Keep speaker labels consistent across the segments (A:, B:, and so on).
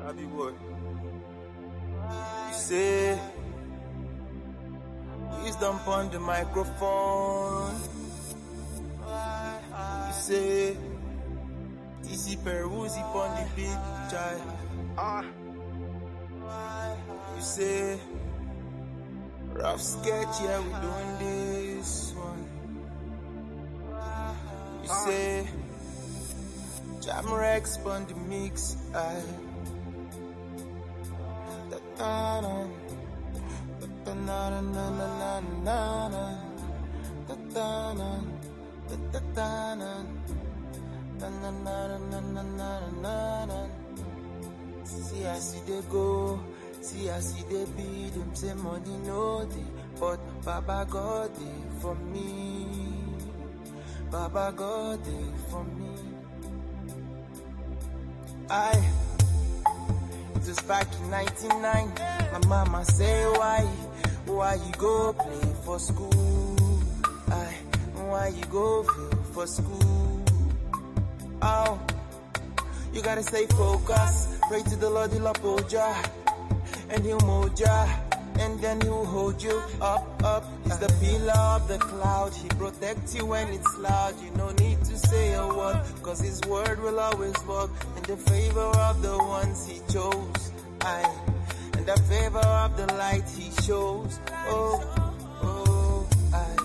A: Happy boy. You say, wisdom on the microphone. You say, TC Peruzzi on the beat, child.
B: Ah,
A: You say, rough sketch, yeah, we doing this one. You say, Jam Rex on the mix, I. Da-da-da. Da-da-na-na-na-na-na-na. Da-da-na. Da-da-da-na. Da-na-na-na-na-na-na-na. See I see they go, see I see they be them say money no dey, but Baba God dey for me, Baba God dey for me. I it was back in 99, my mama say why, why you go play for school? I why you go fail for school? Oh. You gotta stay focused. Pray to the Lord, he'll uphold ya. And he'll mold ya. And then he'll hold you up, up. He's the pillar of the cloud. He protects you when it's loud. You no need to say a word. Cause his word will always work in the favor of the ones he chose. I, and the favor of the light he shows. Oh, oh, I.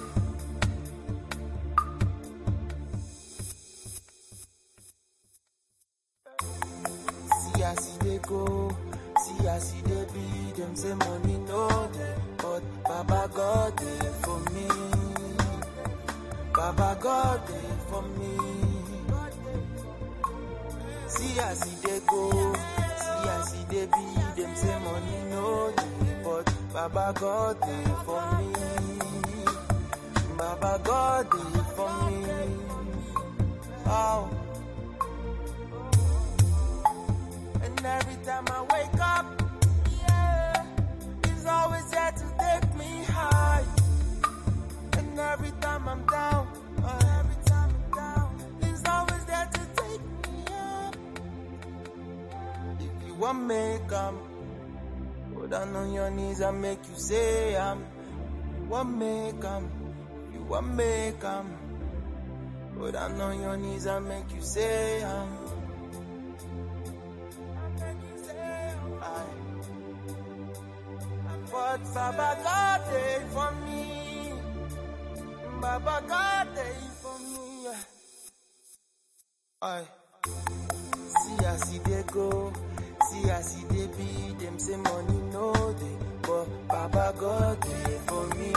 A: See I see they go, see I see they be them say money no dey, but Baba God dey for me, Baba God dey for me. See I see they go, see I see they be them say money no dey, but Baba God dey for me, Baba God dey for me. Oh. And every time I wake up, yeah, he's always there to take me high. And every time I'm down, uh, every time I'm down, he's always there to take me up. If you want make 'em, go down on your knees and make you say 'em. You want make 'em, you want make 'em. Go down on your knees and make you say 'em. But Baba God dey for me. Baba God dey for me. Aye. See as see they go, see as see they be. Them say money no dey, but Baba God dey for me.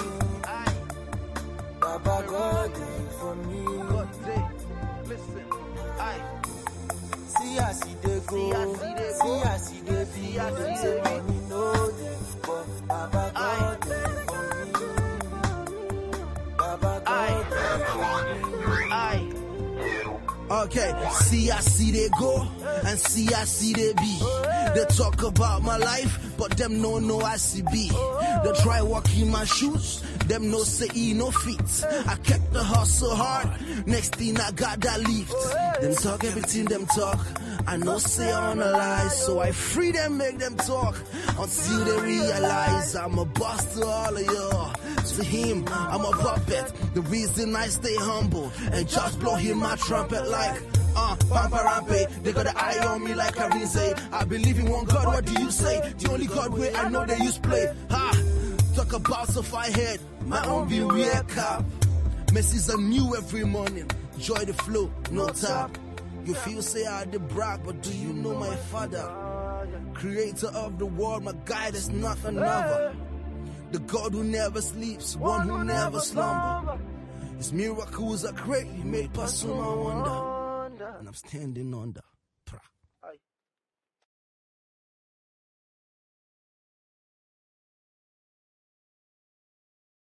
A: Baba God dey for me.
B: God day. Listen, I,
A: See as see they go,
B: See as see they
A: see
B: go.
A: as see they be.
B: See as
A: Them
B: see
A: say
B: they be.
A: money no dey, but Baba God dey for me. Baba God dey for me.
B: I,
C: Okay, see I see they go and see I see they be. They talk about my life, but them no know I see be. They try walk in my shoes, them no say e no fit. I kept the hustle hard, next thing I got that lift. Them talk everything them talk. I know say on a lie, so I free them, make them talk until they realize I'm a boss to all of y'all. To him, I'm a puppet. The reason I stay humble and just blow him my trumpet like uh, Pampa Rampe. They got an eye on me like Arinze. I believe in one God, what do you say? The only God way I know they use play. Ha! Talk about so far head, my own be weird cap. Messages are new every morning. Joy the flow, no tap. You feel say I did brag, but do you know my father? Creator of the world, my guide is not another. The God who never sleeps, one who never slumber. His miracles are great, he made past my wonder. And I'm standing under.